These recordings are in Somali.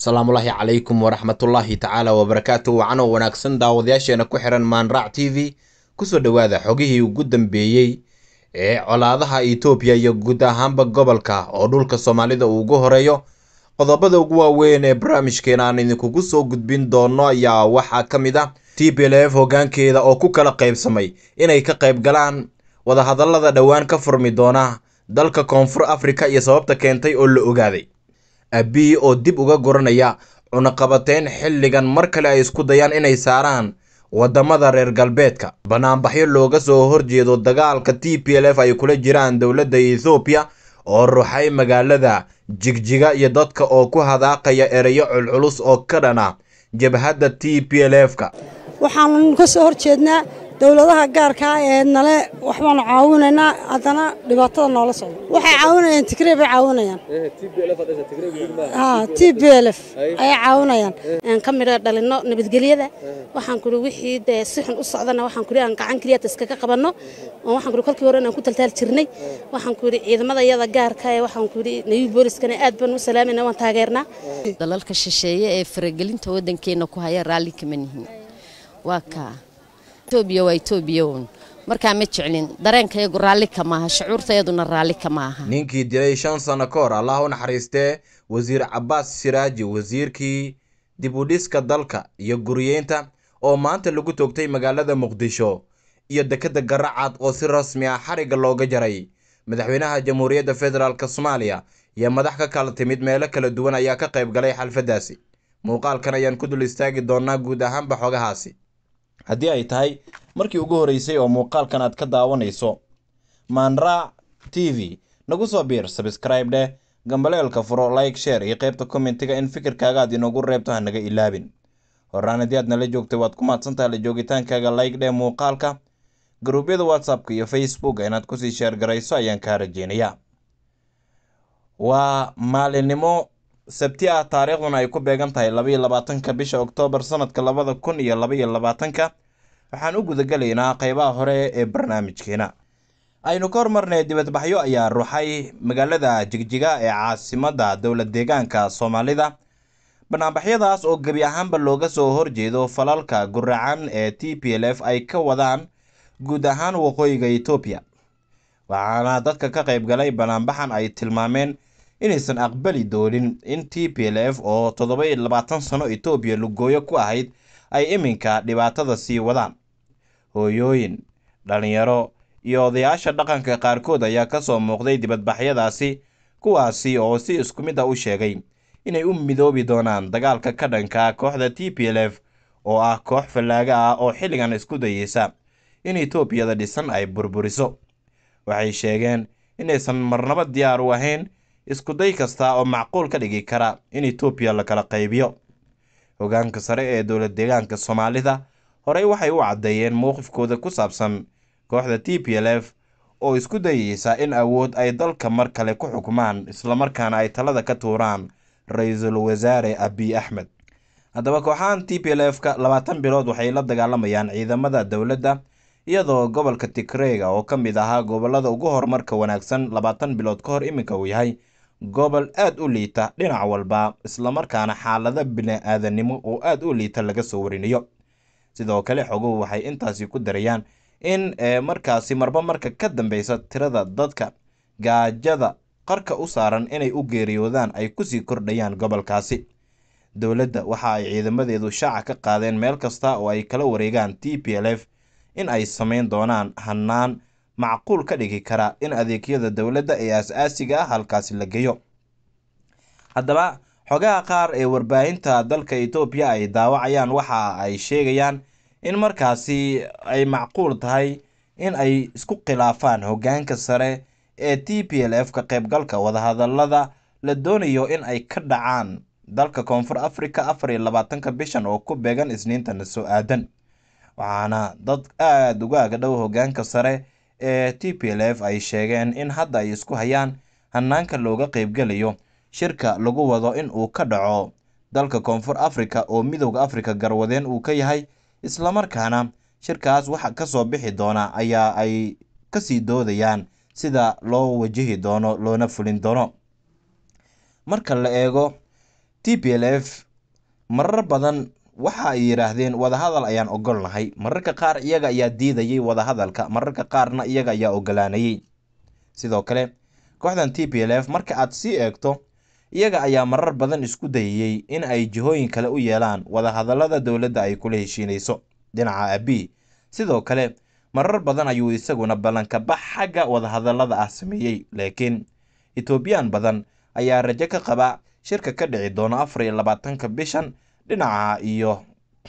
asalaamullaahi calaykum waraxmatullaahi tacaala wabarakaatu wacanoo wanaagsan daawadayaasheena ku xiran maanraac t v kusoo dhowaada xogihii ugu dambeeyey ee colaadaha itoobiya iyo guud ahaanba gobolka oo dhulka soomaalida uu ugu horeeyo qodobada ugu waaweyn ee barnaamijkeena aan idinkugu soo gudbin doono ayaa waxaa ka mid ah t p l f hoggaankeeda oo ku kala qaybsamay inay ka qayb galaan wadahadallada dhowaan ka furmi doona dalka koonfur afrika iyo sababta keentay oo la ogaaday abiy oo dib uga guranaya cunaqabateyn xilligan mar kale ay isku dayaan inay saaraan wadamada reer galbeedka banaanbaxyo looga soo horjeedo dagaalka t p l f ay kula jiraan dowladda ethoobiya oo ruxay magaalada jigjiga iyo dadka oo ku hadaaqaya ereyo culculus oo ka dhana jabhadda t p l f ka waxaanu ka soo horjeednaa dowladaha gaarkaa ee nale waxbaanu caawinaynaa haddana dhibaatada noola socdo waxay caawinayaan tigrey bay caawinayaan t b l f ayay caawinayaan aan ka midho dhalino nabadgelyada waxaan kuri wixii dee si xun u socdana waxaan kuri aan gacan keliya iskaga qabanno oo waxaan kuri kolkii hore inaan ku taltaal jirnay waxaan kuri ciidamada iyada gaarka ee waxaan kuri nayuu booliskana aad baan u salaamayna waan taageernaa dalalka shisheeye ee faragelinta waddankeena ku haya raalli kama nihin waa kaa etoobiya waa etoobiya uun markaa ma jeclin dareenkayagu raalli kamaaha shucuurtayaduna raalli kama aha ninkii dilay shan sano ka hor allah u naxariistee wasiir cabaas siraaji wasiirkii dib u dhiska dalka iyo guriyeynta oo maanta lagu toogtay magaalada muqdisho iyo dekedda garacad oo si rasmi ah xarigga looga jaray madaxweynaha jamhuuriyadda federaalk soomaaliya iyo madax ka kala timid meelo kala duwan ayaa ka qayb galay xalfaddaasi muuqaalkan ayaan ku dul istaagi doonaa guud ahaanba xogahaasi haddii ay tahay markii ugu horreysay oo muuqaalkan aad ka daawanayso maanraac t v nagu soo biir sabskraib dheh gambaleelka furo like sheer iyo qaybta kommentiga in fikirkaaga aad inoogu reebto hanaga ilaabin horaan haddii aad nala joogtay waad ku mahadsantaha la joogitaankaaga like dheh muuqaalka garuubyada whatsappka iyo facebooka inaad kusii sheergarayso ayaan kaa rajeynayaa waa maalinimo sabti ah taariikhduna ay ku beegan tahay labaiyo labaatanka bisha oktoobar sanadka labada kun iyo labaiyo labaatanka waxaan u gudagelaynaa qeybaha hore ee barnaamijkeena aynu ka hormarnay dibadbaxyo ayaa ruxay magaalada jigjiga ee caasimadda dowlad deegaanka soomaalida banaanbaxyadaas oo gebi ahaanba looga soo horjeedo falalka guracan ee t p l f ay ka wadaan guud ahaan waqooyiga etoobiya waxaana dadka ka qayb galay banaanbaxan ay tilmaameen inaysan aqbali doonin in t p l f oo toddoba iyo labaatan sano etoobiya lugooyo ku ahayd ay iminka dhibaatada sii wadaan hooyooyin dhalinyaro iyo odayaasha dhaqanka qaarkood ayaa kasoo muuqday dibadbaxyadaasi kuwaasi oo si isku mid a u sheegay inay u midoobi doonaan dagaalka ka dhanka kooxda t p l f oo ah koox fallaaga ah oo xilligan isku dayeysa in etoobiyada dhisan ay burburiso waxay sheegeen inaysan marnabo diyaar u ahayn iskuday kasta oo macquul ka dhigi kara in etoobiya la kala qaybiyo hogaanka sare ee dowlad deegaanka soomaalida horey waxay u caddeeyeen mowqifkooda ku saabsan kooxda t p l f oo isku dayeysa in awood ay dalka mar kale ku xukumaan islamarkaana ay talada ka tuuraan ra-iisul wasaare abiy axmed haddaba kooxahan t p l f ka labaatan bilood waxay la dagaalamayaan ciidamada dowladda iyadoo gobolka tigreega oo ka mid ahaa gobolada ugu horumarka wanaagsan labaatan bilood ka hor iminka uu yahay gobol aada u liita dhinac walba islamarkaana xaalado bini-aadanimo oo aada u liita laga soo warinayo sidoo kale xoguhu waxay intaasi ku darayaan in markaasi marba marka ka dambeysa tirada dadka gaajada qarka u saaran inay u geeriyoodaan ay kusii kordhayaan gobolkaasi dowladda waxa ay ciidamadeedu shaaca ka qaadeen meel kasta oo ay kala wareegaan t p l f in ay samayn doonaan hannaan macquul ka dhigi kara in adeegyada dowladda ee as-aasiga ah halkaasi la geeyo haddaba xogaha qaar ee warbaahinta dalka etoobiya ay daawacayaan waxa ay sheegayaan in markaasi ay macquul tahay in ay isku khilaafaan hoggaanka sare ee t p l f ka qaybgalka wadahadallada la doonayo in ay ka dhacaan dalka koonfur africa afar iyo labaatanka bishan oo ku beegan isniintana soo aadan waxaana dad aada uga agdhow hoggaanka sare ee t p l f ay sheegeen in hadda ay isku hayaan hanaanka looga qeybgelayo shirka lagu wado in uu ka dhaco dalka koonfur africa oo midowda africa garwadeen uu ka yahay islamarkaana shirkaas waxa kasoo bixi doona ayaa ay kasii doodayaan sida loo wajihi doono loona fulin doono marka la eego t p l f marar badan waxa ay yidhaahdeen wadahadal ayaan ogolnahay mararka qaar iyaga ayaa diidayay wadahadalka mararka qaarna iyaga ayaa ogolaanayay sidoo kale kooxdan t p l f marka aad sii eegto iyaga ayaa marar badan isku dayayey in ay jihooyin kale u yeelaan wadahadalada dowladda ay kula heshiinayso dhinaca abi sidoo kale marar badan ayuu isaguna ballanka bax xagga wadahadalada ah sameeyey laakiin etoobiyaan badan ayaa rajo ka qaba shirka ka dhici doono afar iyo labaatanka bishan dhinaca iyo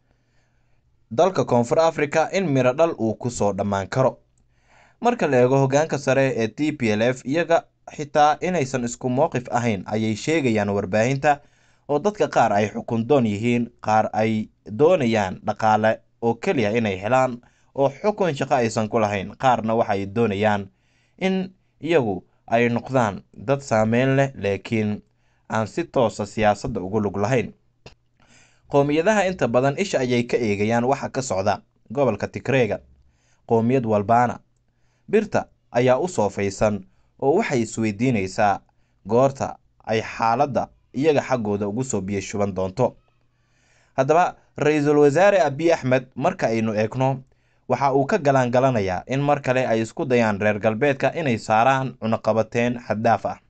dalka koonfur africa in miro dhal uu kusoo dhammaan karo marka la eego hogaanka sare ee t p l f iyaga xitaa inaysan isku mowqif ahayn ayay sheegayaan warbaahinta oo dadka qaar ay xukun doon yihiin qaar ay doonayaan dhaqaale oo keliya inay helaan oo xukun shaqo aysan ku lahayn qaarna waxay doonayaan in iyagu ay noqdaan dad saameyn leh laakiin aan si toosa siyaasadda ugu lug lahayn qowmiyadaha inta badan isha ayay ka eegayaan waxa ka socda gobolka tigreega qowmiyad walbaana birta ayaa u soofaysan oo waxay isweydiinaysaa goorta ay xaaladda iyaga xaggooda ugu soo biyo shuban doonto haddaba ra-iisul wasaare abiy axmed marka aynu eegno waxa uu ka galaangalanayaa in mar kale ay isku dayaan reer galbeedka inay saaraan cunaqabateen xaddaaf ah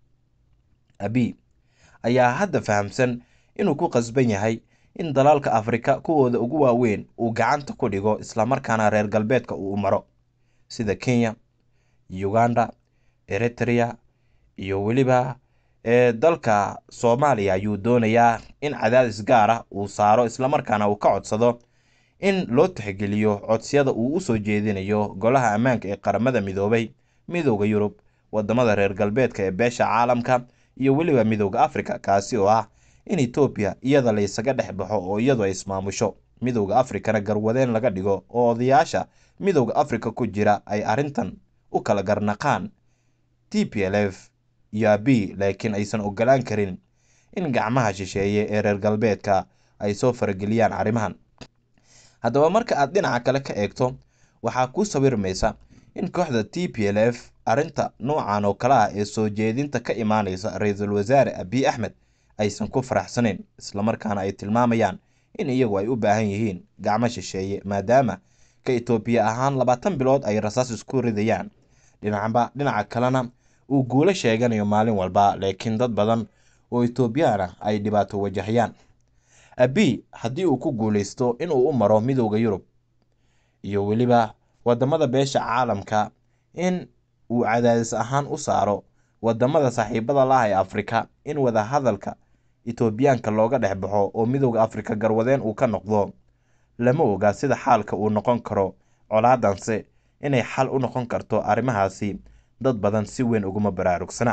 abiy ayaa hadda fahamsan inuu ku qasban yahay in dalalka afrika kuwooda ugu waaweyn uu gacanta ku dhigo islamarkaana reer galbeedka uu maro sida kenya uganda eritrea iyo weliba ee dalka soomaaliya ayuu doonayaa in cadaadis gaar ah uu saaro islamarkaana uu ka codsado in loo tixgeliyo codsiyada uu usoo jeedinayo golaha ammaanka ee qaramada midoobay midooda yurub wadamada reer galbeedka ee beesha caalamka iyo weliba midooda africa kaasi oo ah in etoobiya iyada la ysaga dhex baxo oo iyadu ay ismaamusho midooda afrikana garwadeen laga dhigo oo odayaasha midooda africa ku jira ay arrintan u kala garnaqaan t p l f iyo abi laakiin aysan ogolaan karin in gacmaha shisheeye ee reer galbeedka ay soo farageliyaan arrimahan haddaba marka aad dhinaca kale ka eegto waxaa kuu sawirmaysa in kooxda t p l f arrinta noocan oo kale ah ee soo jeedinta ka imaaneysa ra-iisul wasaare abiy axmed aysan ku faraxsanayn islamarkaana ay tilmaamayaan in iyagu ay u baahan yihiin gacmo shisheeye maadaama ka etoobiya ahaan labaatan bilood ay rasaas isku ridayaan dhinacba dhinaca kalena uu guulo sheeganayo maalin walba laakiin dad badan oo etoobiyaan ah ay dhibaato wajahayaan abiy haddii uu ku guuleysto inuu u maro midooda yurub iyo weliba wadamada beesha caalamka in uu cadaadis ahaan u saaro wadamada saaxiibada laah ee afrika in wadahadalka etoobiyaanka looga dhex baxo oo midooda afrika garwadeen uu ka noqdo lama oga sida xaalka uu noqon karo colaadanse inay xal u noqon karto arrimahaasi dad badan si weyn uguma baraarugsana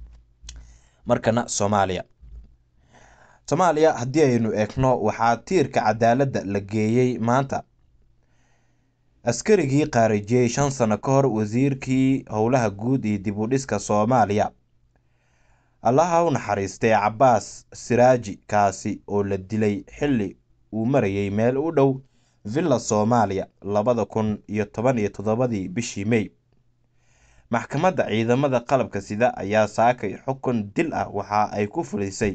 markana soomaaliya soomaaliya haddii aynu eegno waxaa tiirka cadaaladda la geeyey maanta askarigii qaarijiyey shan sano ka hor wasiirkii howlaha guud iyo dib u dhiska soomaaliya allaha u naxariistay cabaas siraaji kaasi oo la dilay xilli uu marayay meel u dhow villa soomaaliya labada kun iyo toban iyo toddobadii bishii mey maxkamadda ciidamada qalabka sida ayaa saakay xukun dil ah waxa ay ku fulisay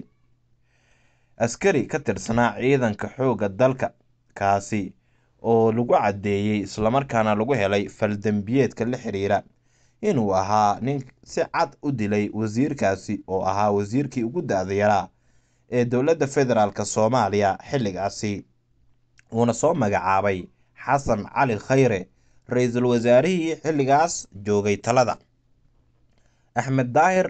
askari ka tirsanaa ciidanka xoogga dalka kaasi oo lagu caddeeyey islamarkaana lagu helay faldembiyeedka la xiriira inuu ahaa nin si cad u dilay wasiirkaasi oo ahaa wasiirkii ugu da-da yaraa ee dowladda federaalk soomaaliya xilligaasi uuna soo magacaabay xasan cali khayre ra-iisul wasaarihii xilligaas joogay talada axmed daahir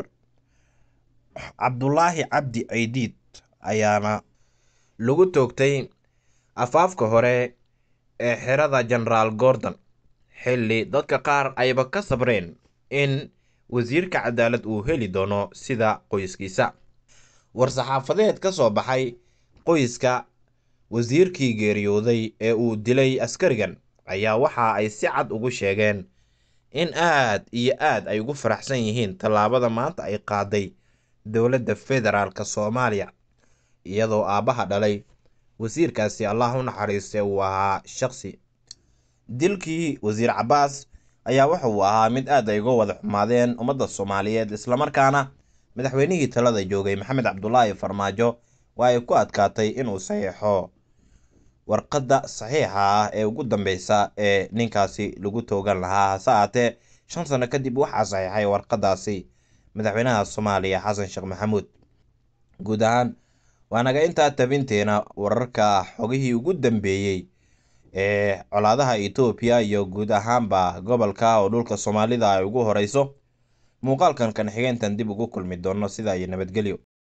cabdulaahi cabdi ceydiid ayaana lagu toogtay afaafka hore ee xerada genaraal gordon xilli dadka qaar ayba ka sabreen in wasiirka cadaalad uu heli doono sida qoyskiisa war-saxaafadeed ka soo baxay qoyska wasiirkii geeriyooday ee uu dilay askarigan ayaa waxa ay si cad ugu sheegeen in aad iyo aad ay ugu faraxsan yihiin tallaabada maanta ay qaaday dowladda federaalk soomaaliya iyadoo aabbaha dhalay wasiirkaasi allah u naxariistay uu ahaa shaqsi dilkii wasiir cabaas ayaa waxa uu ahaa mid aad ay uga wada xumaadeen ummadda soomaaliyeed islamarkaana madaxweynihii talada joogay maxamed cabdulaahi farmaajo waa ay ku adkaatay inuu saxiixo warqadda saxiixa ah ee ugu dambeysa ee ninkaasi lagu toogan lahaa hase aatee shan sano kadib waxaa saxiixay warqadaasi madaxweynaha soomaaliya xasan sheekh maxamuud guud ahaan waa naga intaa tabinteena wararka xogihii ugu dambeeyey ee colaadaha etoobiya iyo guud ahaanba gobolka oo dhulka soomaalida ay ugu horeyso muuqaalkan kan xigeentan dib ugu kulmi doono sidaa iyo nabadgelyo